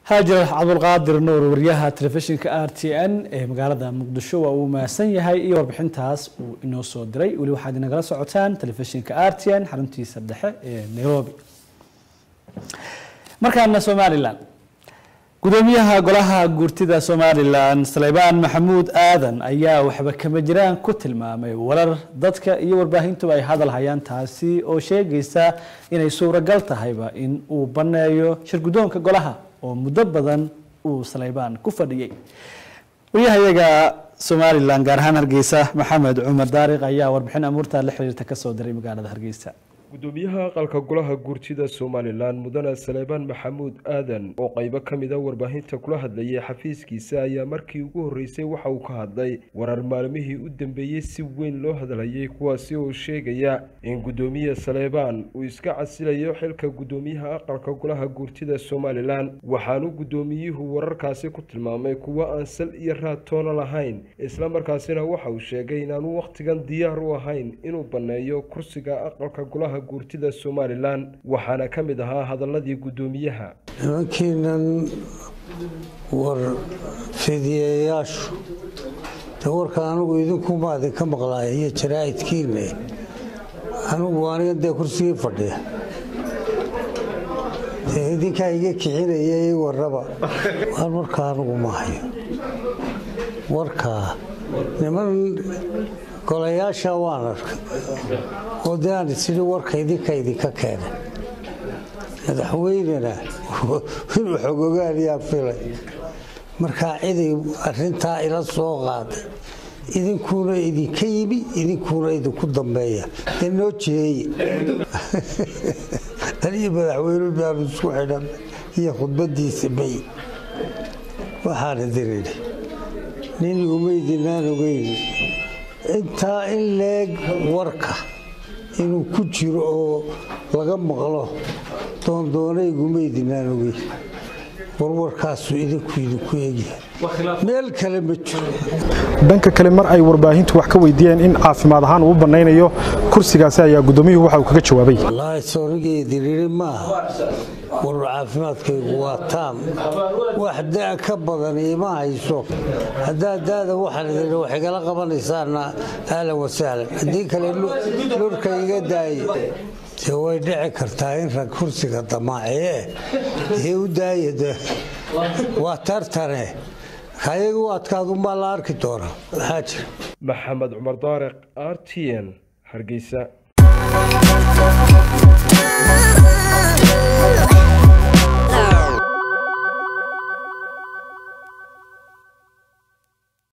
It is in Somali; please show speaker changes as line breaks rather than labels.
haajir cabdulqaadir nuur wariyaha telefishinka r t n ee magaalada muqdisho waa uu mahadsan yahay iyo warbixintaas uu inoo soo diray weli waxaad inagala socotaan telefishinka r t n xaruntiisa dhexe ee nairobi markaana somalilan gudoomiyaha golaha guurtida somalilan saleybaan maxamuud aadan ayaa waxba kama jiraan ku tilmaamay warar dadka iyo warbaahintuba ay hadal hayaan taasi oo sheegaysa inay suuragal tahayba in uu baneeyo shirgudoonka golaha oo muddo badan uu saleybaan ku fadhiyey waryahayaga somalilan gaar ahaan hargeysa maxamed cumar daariq ayaa warbixin amuurta la xiriirta kasoo diray magaalada hargeysa
gudoomiyaha aqalka golaha guurtida somalilan mudane saleebaan maxamuud aadan oo qaybo ka mid a warbaahinta kula hadlayay xafiiskiisa ayaa markii ugu horreysay waxa uu ka hadlay warar maalmihii u dambeeyey si weyn loo hadlayay kuwaasi oo sheegaya in gudoomiye saleebaan uu iska casilayo xilka gudoomiyaha aqalka golaha guurtida somalilan waxaanu gudoomiyuhu wararkaasi ku tilmaamay kuwo aan sal iyo raad toona lahayn islamarkaasina waxa uu sheegay inaanu wakhtigan diyaar u ahayn inuu banneeyo kursiga aqalka golaha guurtida somalilan waxaana ka mid ahaa hadaladii guddoomiyaha
nimankiinan war fidiyayaashu de warka anigu idinkumaa idinka maqlaaya iyo jaraa'idkiinne anigu aniga dee kursigii fadhiya dee idinkaa iga kixinaya i warraba waan warkaa anigu ma hayo warkaa niman golayaasha waan arkay oo dee aan isidhi warka idinka idinka keenay madaxweynena inuu xogogaaliyaa filay markaa ciday arintaa ila soo qaaday idinkuuna idinka yimi idinkuuna idinku dambeeya dee noo jiheeye aniyo madaxweyne baanu isku xidhan iyo khudbadiisa may waxaan idin idhi nin umaydinaan ogeyn intaa in leeg warka inuu ku jiro oo laga maqlo doondoonaygumaydinaan ogeyn warwarkaasu idinku idinku egyahay meel kale ma jiro
dhanka kale mar ay warbaahintu wax ka weydiiyeen in caafimaad ahaan uu banaynayo kursigaasi ayaa gudoomiyuhu waxa uu kaga jawaabay
wallaahi soonigeediriiri maaha war caafimaadkaygu waa taam wax da' ka badan ima hayso haddaa daada waxaan idin wax igala qabanaysaana ahlan wasahlan haddii kale lurka iga daaye dee way dhici kartaa in rag kursiga damaaciye dee u daaya de waa tartane kayaga u adkaadunbaa la arki doonaa maxaa jira
maxamed cumar daariq r t n hargeysa